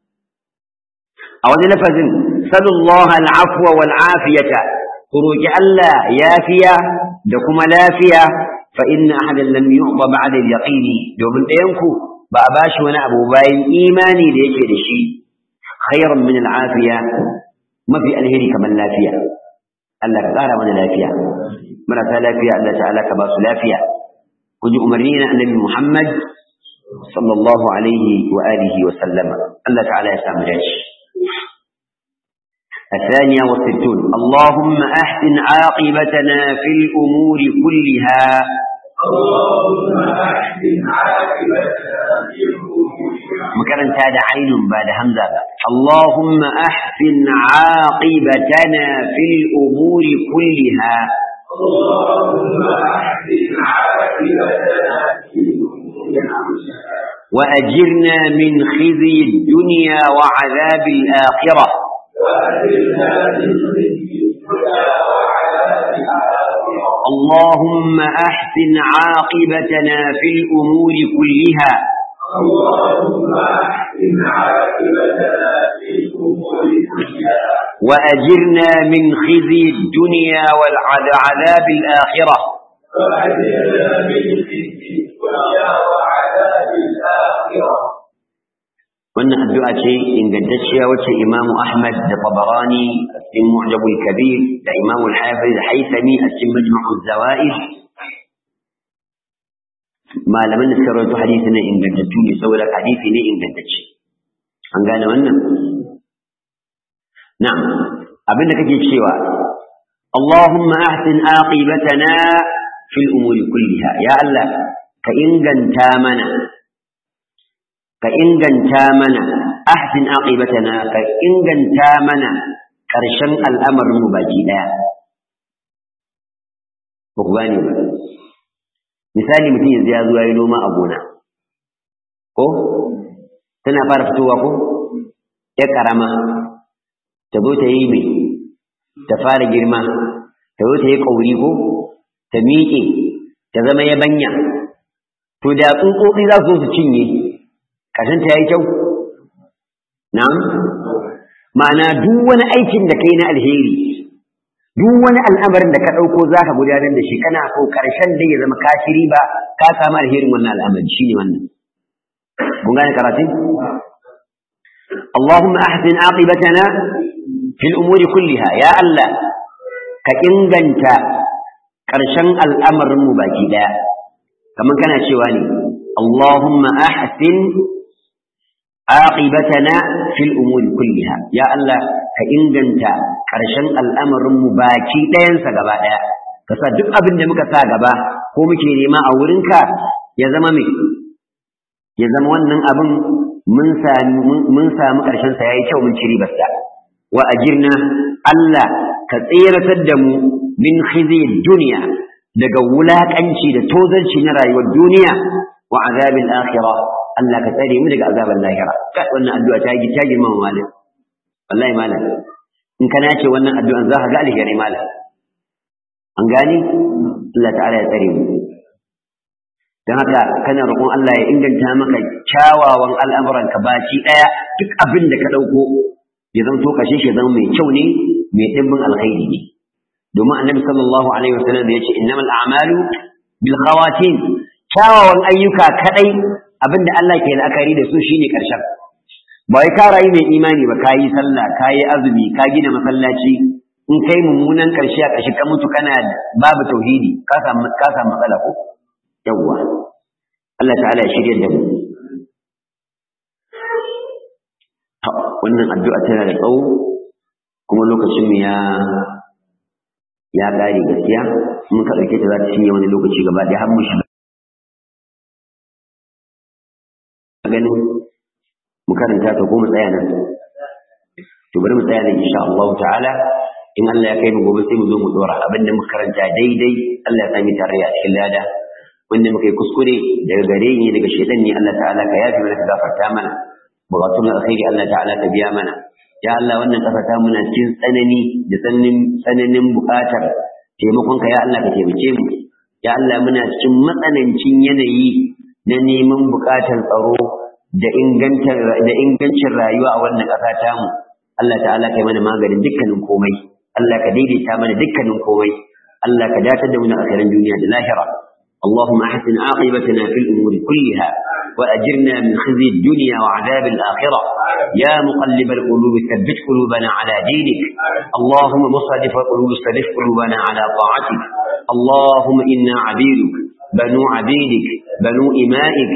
a wani lafazin sallallahu al'afwa wal afiyata ku roƙi Allah yafiya da kuma lafiya fa inna ahadan lam yu'ta ba'da al-yaqini domin ɗayanku ba a bashi wani abu bayan imani da yake da shi khairan min al-afiya mafi alheri kamar lafiya Allah ka ƙara mana lafiya marasa lafiya Allah ta'ala ka ba su lafiya ku ji umarni na annabi Muhammad sallallahu alaihi wa alihi wa sallama Allah ta'ala ya samu dace الثانية والستون اللهم أحسن عاقبتنا في الأمور كلها اللهم أحسن عاقبتنا في الأمور makaranta da ainun ba da hamza ba Allahumma ahsin aqibatana fil umuri kulliha اللهم أحسن عاقبتنا في الأمور كلها wa ajirna min khizyi ad-dunya wa 'adhab al-akhirah وأجرنا من خزي الدنيا وعذاب الآخرة اللهم احسن عاقبتنا في الامور كلها اللهم أحسن عاقبتنا في الأمور كلها واجرنا من خزي الدنيا والعذاب الاخره وأجرنا من خزي الدنيا وعذاب الآخرة wannan addu'a ce ingantacciya wacce Imam Ahmad da Tabarani a cikin Mu'jamul Kabir da Imam Al-Hafiz Haythami a cikin Majmu'uz Zawaid malaman da suka rawaito hadisi ne ingantattu ne saboda hadisi ne ingantacce an gane wannan na'am abin da kake cewa Allahumma ahsin aqibatana fil umuri kulliha ya Allah ka inganta mana ka inganta mana ahsin aqibatana ka inganta mana ƙarshen al'amarin mu baki daya ba ku gane ba misali mutum yanzu ya zo ya yi noma a gona ko tana fara fitowa ko ya karama ta zo ta yi mai ta fara girma ta zo ta yi ƙauri ko ta miƙe ta zama yabanya to da tsuntsotsi za su zo su cinye ƙashin ta yi kyau na'am ma'ana duk wani aikin da kai na alheri duk wani al'amarin da ka ɗauko za ka gudanar da shi kana so ƙarshen da ya zama kashiri ba ka samu alherin wannan al'amari shi ne wannan kun gane karatun اللهم أحسن عاقبتنا في الأمور كلها يا الله كإنجنت كرشن الأمر مباكدا كما كان شواني اللهم أحسن عاقبتنا في الأمور كلها يا الله كإنجنت كرشن الأمر مباكدا ينسى قبادا kasa duk abin da muka sa gaba ko muke nema a wurinka ya zama mai ya zama wannan abin mun sami mun samu ƙarshen sa yayi kyau mun ci ribarsa wa ajirna Allah ka tseratar da mu min khizi dunya daga wulakanci da tozarci na rayuwar duniya wa azabil akhirah Allah ka tsare mu daga azabar lahira kai wannan addu'a ta yi ta girma malam wallahi malam in kana ce wannan addu'an za ka ga alheri malam an gani Allah ta'ala ya tsare mu don haka kana roƙon Allah ya inganta maka kyawawan al'amuranka baci ɗaya duk abin da ka ɗauko ya zanto kashe shi zama mai kyau ne mai ɗimbin alkhairi ne domin annabi sallallahu alaihi wasallam ya ce innamal a'malu bil khawatim kyawawan ayyuka kadai abin da Allah ke la'akari da su shine karshen ba wai ka rayu mai imani ba kayi sallah kayi azumi ka gina masallaci in kai mummunan karshe a kashi ka mutu kana babu tauhidi ka samu ka samu matsala ko yawwa Allah ta'ala ya shirya da mu wannan addu'a tana da tsawo kuma lokacin mu ya ya gare gaskiya mun ka dauke ta za ta cinye wani lokaci gaba da har mu shiga ganin mu karanta ta ko mu tsaya nan to bari mu tsaya nan insha Allah ta'ala in Allah ya kai mu gobe sai mu zo mu dora abinda muka karanta daidai Allah ya sami tarayya a cikin lada wanda muka yi kuskure daga gare ni daga shaitan ne Allah ta'ala ka yafi mana ka gafarta mana bukatun alkhairi Allah ta'ala ka biya mana ya Allah wannan kasa ta muna cikin tsanani da tsananin tsananin bukatar taimakon ka ya Allah ka taimake mu ya Allah muna cikin matsanancin yanayi na neman bukatar tsaro da ingantar da ingancin rayuwa a wannan kasa ta mu Allah ta'ala kai mana maganin dukkanin komai Allah ka daidaita mana dukkanin komai Allah ka datar da mu na akhirin duniya da lahira اللهم أحسن عاقبتنا في الأمور كلها وأجرنا من خزي الدنيا وعذاب الآخرة يا مقلب القلوب ثبت قلوبنا على دينك اللهم مصرف القلوب صرف قلوبنا على طاعتك اللهم إنا عبيدك بنو عبيدك بنو إمائك